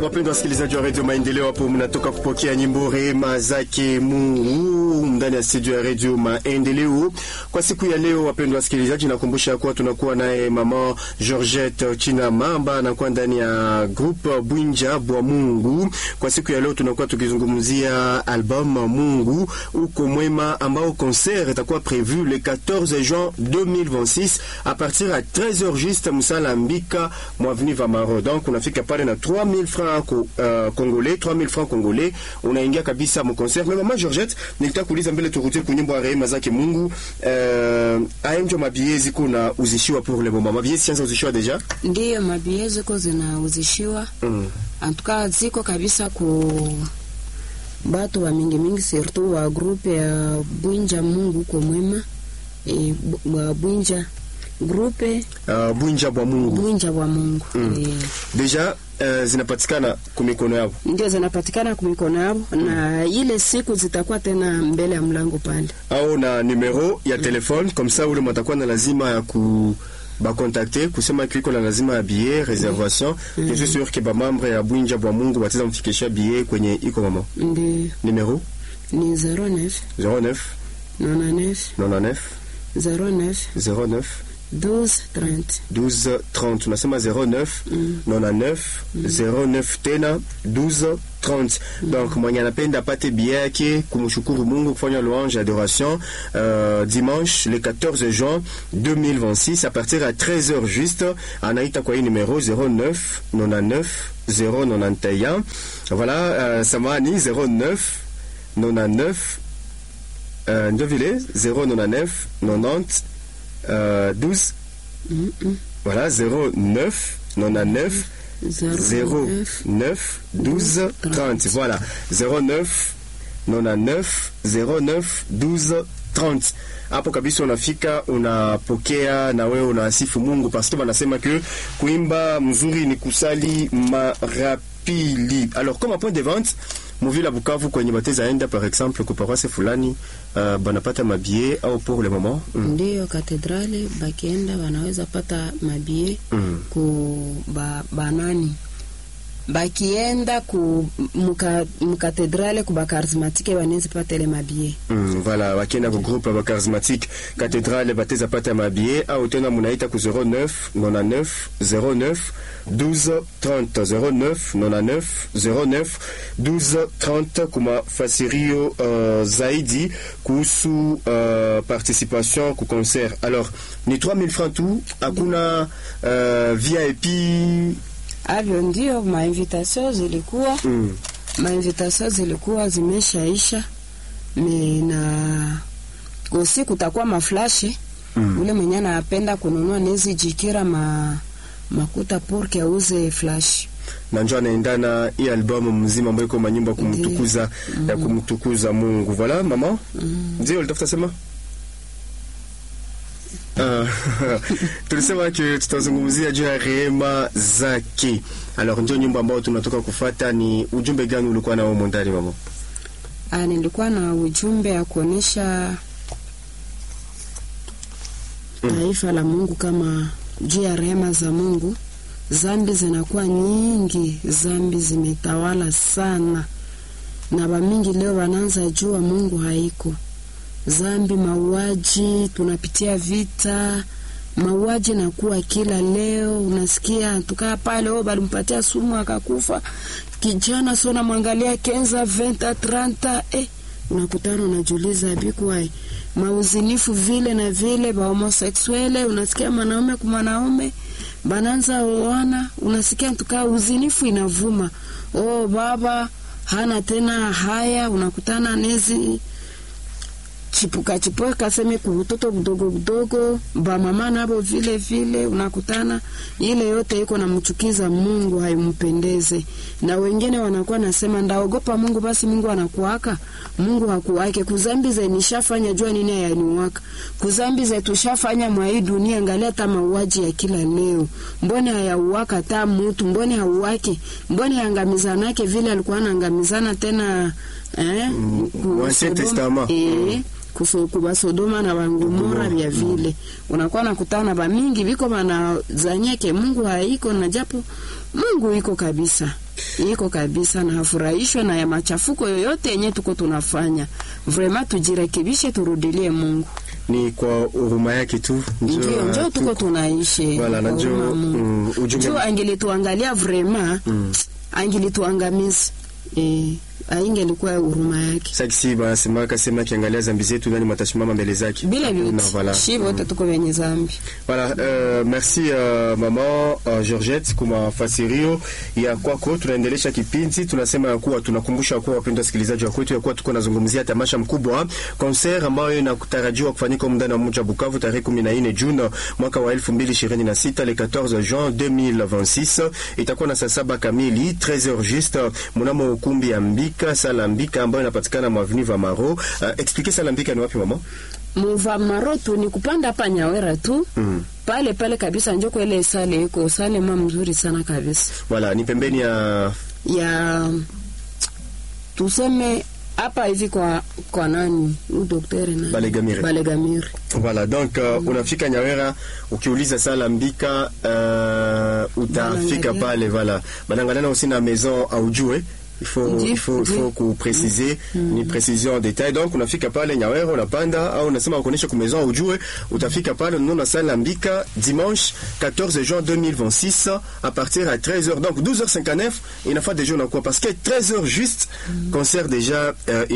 Wapendwa wasikilizaji wa redio Maendeleo, hapo mnatoka kupokea nyimbo rehema zake Mungu ndani ya studio ya redio Maendeleo kwa siku ya leo. Wapendwa wasikilizaji, nakumbusha kuwa tunakuwa naye mama Georgette China Mamba anakuwa ndani ya groupe Bwinja bwa Mungu. Kwa siku ya leo tunakuwa tukizungumzia album Mungu uko mwema, ambao concert itakuwa prévu le 14 juin 2026 à partir à 13h juste Musala Mbika mwaveni Vamaro. Donc unafika pale na 3000 francs uh, congolais 3000 francs congolais unaingia kabisa mu concert. Mais mama Georgette, nilitaka kuuliza mbele turudie ku nyimbo ya rehema zake Mungu. Uh, ayenjo mabie ziko na uzishiwa pour le moment. Mabie sianza uzishiwa deja? Ndiyo, mabie ziko zinauzishiwa Mm. antuka ziko kabisa ku batu wa mingi mingi, surtout wa grupe ya Bwinja Mungu ko mwema e, bu- wa Bwinja grupe Uh, Bwinja bwa Mungu. Bwinja wa Mungu Mm. e, Deja uh, zinapatikana kumikono yao. ndio zinapatikana kumikono yao na ile siku zitakuwa tena mbele ya mlango pale. au na numero ya telefone comme ça ule matakuwa na lazima ya ku bakontakte kusema kliko na lazima ya billet reservation mm. je suis sûr que bamambre ya bwinja bwa mungu bateza mfikisha billet kwenye iko mama Ndio numero ni 09 09 99 99 09 09 12 30 12 30 tunasema 09 99 09 tena 12 30 donc mwenye anapenda apate bia yake kumshukuru mungu kufanya louange adoration euh, dimanche le 14 juin 2026 à partir à 13h juste anaita kwa hii numero 09 99 091 voilà euh, samani 09 99 euh, ndio vile 099 90 euh, 12 Mm, mm. voilà 09 99 09 09 12 30 voilà 09 99 09 12 30 hapo kabisa unafika unapokea na wewe unasifu Mungu paske wanasema que kuimba mzuri ni kusali mara pili alors comme point de vente muvila Bukavu kwenye bateza enda par exemple ku paroisse fulani uh, banapata mabie au pour le moment mm. Ndiyo, katedrali bakienda wanaweza pata mabie Mm. ku ba, banani bakienda ku muka, mukatedrale ku bakarismatike wanaweza pata ile mabie Mm, voilà wakienda ku groupe ba charismatique cathédrale bateza pata mabie au tena munaita ku 09 99 09 12 30 09 99 09 12 30 kuma fasirio uh, zaidi kuhusu uh, participation ku concert alors ni 3000 francs tu hakuna uh, VIP avyo ndio mainvitation zilikuwa mm. mainvitation zilikuwa zimeshaisha me na usi kutakuwa maflashe Mm. ule mwenye anapenda kununua nezi jikira ma makuta porke auze flash na njo anaendana hii albamu mzima ambayo iko manyimbo ya kumtukuza ya kumtukuza Mungu. Voilà mama, ndio ulitafuta sema Ah, tulisema ke tutazungumzia juu ya rehema zake. Alors ndio nyimbo ambayo tunatoka kufata. Ni ujumbe gani ulikuwa nao humo ndani mama? Ah, nilikuwa na ujumbe ya kuonesha taifa la Mungu kama juu ya rehema za Mungu. Zambi zinakuwa nyingi, zambi zimetawala sana, na bamingi leo wanaanza jua Mungu haiko. Zambi, mauaji, tunapitia vita, mauaji nakuwa kila leo. Unasikia tukaa pale, oh, balimpatia sumu akakufa kijana, so namwangalia kenza venta tranta eh, unakutana unajuliza bikuwai mauzinifu vile na vile bahomoseksuele, unasikia mwanaume kwa mwanaume bananza oana, unasikia tukaa uzinifu inavuma. Oh, baba hana tena haya, unakutana nezi chipuka chipuka seme kubutoto budogo budogo, bamama nabo vile vile, unakutana ile yote iko namchukiza Mungu, haimpendeze. Na wengine wanakuwa nasema ndaogopa Mungu, basi Mungu anakuwaka. Mungu hakuwake. Kuzambi ze nishafanya jua nini hayaniwaka. Kuzambi ze tushafanya mwa hii dunia, angalia hata mauaji ya kila leo, mbone hayauwaka ta mutu, mbone hauwake, mbone hangamizanake vile alikuwa anaangamizana tena eh, ku- Ancien Sodoma- Testament. eh, kuso- kuba Sodoma na Bangomora vya vile unakuwa nakutana bamingi biko banazanyake Mungu haiko na japo Mungu iko kabisa. iko kabisa, na hafurahishwe na ya machafuko yoyote yenye tuko tunafanya. Vrema tujirekebishe, turudilie Mungu. Ni kwa huruma yake tu Ndio njo tuko tunaishi Wala, na kwa njo, huruma ya Mungu. mm, ujumbe- Njo angilituangalia vrema angilituangamiza eh, aingelikuwa huruma yake sakisi banasemaka sema akiangalia zambi zetu nani matashimama mbele zake bila Hakuna, vyote voilà. shi vote tuko wenye zambi. Voilà, euh, merci uh, mama uh, Georgette kwa mafasirio ya kwako. Tunaendelesha kipindi, tunasema ya kuwa tunakumbusha kuwa wapendwa wasikilizaji wa kwetu ya kuwa tuko nazungumzia tamasha mkubwa concert ambayo inatarajiwa kufanyika ndani wa mji wa Bukavu tarehe 14 Juni mwaka wa 2026 le 14 Juin 2026 itakuwa na saa saba kamili 13h juste mnamo ukumbi ya Mbika sala Mbika ambayo inapatikana mwa avenue Vamaro. Uh, expliquer sala Mbika ni wapi mama? Muvamaro tu ni kupanda hapa Nyawera tu Mm. pale pale kabisa, njo kwele sale iko sale ma mzuri sana kabisa Voilà, ni pembeni ya ya tuseme hapa hivi kwa kwa nani huyu daktari nani Balegamire. Balegamire. Voilà, donc uh, unafika Nyawera ukiuliza sala Mbika uh, utafika Banangalia. pale voilà. Banangaliana aussi na maison aujue il faut, Ndi, il faut, il ndi. faut kupréciser ni précision en détail donc unafika pale Nyawera unapanda au unasema ukuonyesha ku maison aujue utafika pale unaona sala Mbika dimanche 14 juin 2026 à partir à 13h donc 12h59 inafaa déjà unakuwa parce que 13h juste concert déjà euh,